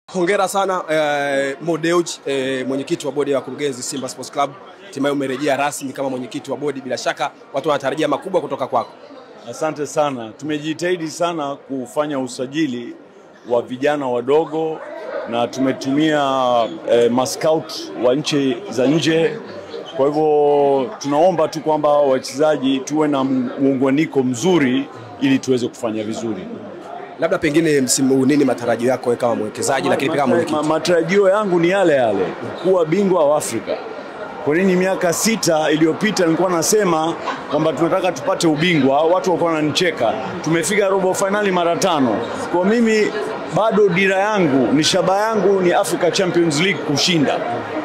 Hongera sana eh, Mo Dewji eh, mwenyekiti wa bodi ya wakurugenzi Simba Sports Club, hatimaye umerejea rasmi kama mwenyekiti wa bodi. Bila shaka watu wanatarajia makubwa kutoka kwako. Asante sana. Tumejitahidi sana kufanya usajili wa vijana wadogo na tumetumia eh, mascout wa nchi za nje. Kwa hivyo tunaomba tu kwamba wachezaji tuwe na muunganiko mzuri ili tuweze kufanya vizuri. Labda pengine msimu huu nini matarajio yako wewe kama mwekezaji, lakini pia kama Ma- mwenyekiti? Matarajio yangu ni yale yale, kuwa bingwa wa Afrika. Kwa nini miaka sita iliyopita nilikuwa nasema kwamba tunataka tupate ubingwa, watu walikuwa wananicheka. Tumefika robo fainali mara tano. Kwa mimi bado dira yangu ni shaba yangu ni Africa Champions League kushinda.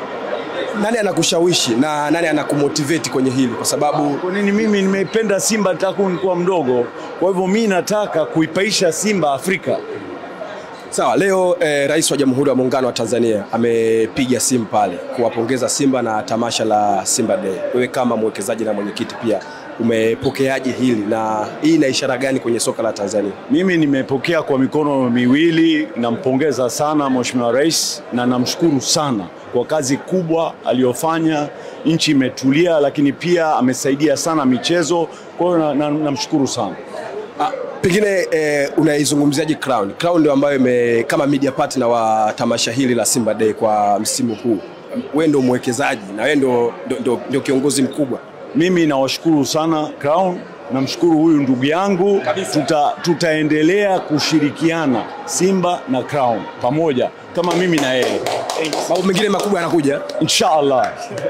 Nani anakushawishi na nani anakumotivate kwenye hili, kwa sababu Kwa nini mimi nimeipenda Simba tangu nilikuwa mdogo, kwa hivyo mi nataka kuipaisha Simba Afrika. Sawa, leo eh, Rais wa Jamhuri ya Muungano wa Tanzania amepiga simu pale kuwapongeza Simba na tamasha la Simba Day. Wewe kama mwekezaji na mwenyekiti pia umepokeaje hili na hii ina ishara gani kwenye soka la Tanzania? Mimi nimepokea kwa mikono miwili, nampongeza sana Mheshimiwa Rais na namshukuru sana kwa kazi kubwa aliyofanya. Nchi imetulia, lakini pia amesaidia sana michezo, kwa hiyo na- na- namshukuru sana. Ah, pengine eh, unaizungumziaje Crown? Crown ndio ambayo ime, kama media partner wa tamasha hili la Simba Day kwa msimu huu. Wewe ndio mwekezaji na wewe ndio, ndio, ndio, ndio kiongozi mkubwa. Mimi nawashukuru sana Crown, namshukuru huyu ndugu yangu. Tuta, tutaendelea kushirikiana Simba na Crown pamoja kama mimi na yeye Mambo mengine makubwa yanakuja. inshallah.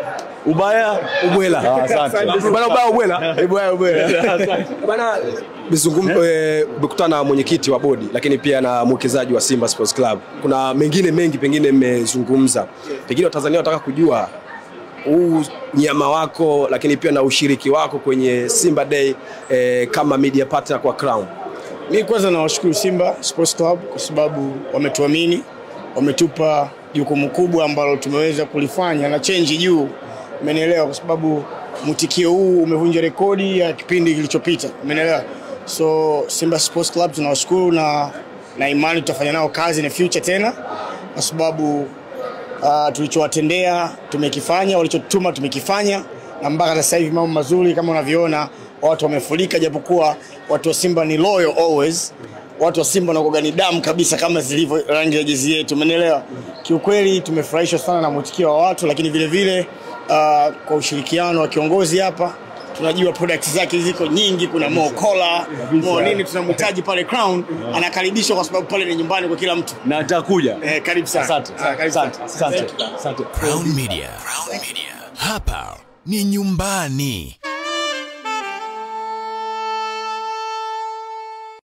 Ubaya Ubwela. Ah, asante. Bana ubaya ubwela. Ubaya ubwela. Bana bizungum eh, umekutana na mwenyekiti wa bodi lakini pia na mwekezaji wa Simba Sports Club. Kuna mengine mengi pengine mmezungumza. Pengine Watanzania wanataka kujua huu nyama wako lakini pia na ushiriki wako kwenye Simba Day eh, kama media partner kwa Crown. Mi kwanza nawashukuru Simba Sports Club kwa sababu wametuamini, wametupa jukumu kubwa ambalo tumeweza kulifanya na chenji juu, umenielewa? Kwa sababu mwitikio huu umevunja rekodi ya kipindi kilichopita, umenielewa? So Simba Sports Club tunawashukuru na, na imani tutafanya nao kazi na future tena, kwa sababu uh, tulichowatendea tumekifanya, walichotuma tumekifanya, na mpaka sasa hivi mambo mazuri kama unavyoona, watu wamefurika, japokuwa watu wa Simba ni loyal always. Watu wa Simba wanakuwa ni damu kabisa kama zilivyo rangi ya jezi yetu, umeelewa? Kiukweli tumefurahishwa sana na mwitikio wa watu, lakini vile vile uh, kwa ushirikiano wa kiongozi hapa tunajua product zake ziko nyingi, kuna Mo Cola, Mo nini, tunamhitaji pale Crown, anakaribishwa kwa sababu pale ni nyumbani kwa kila mtu. na atakuja. Eh, karibu sana. Asante, Ah, karibu sana. asante, asante, asante. Crown Media. Crown Media. Hapa ni nyumbani.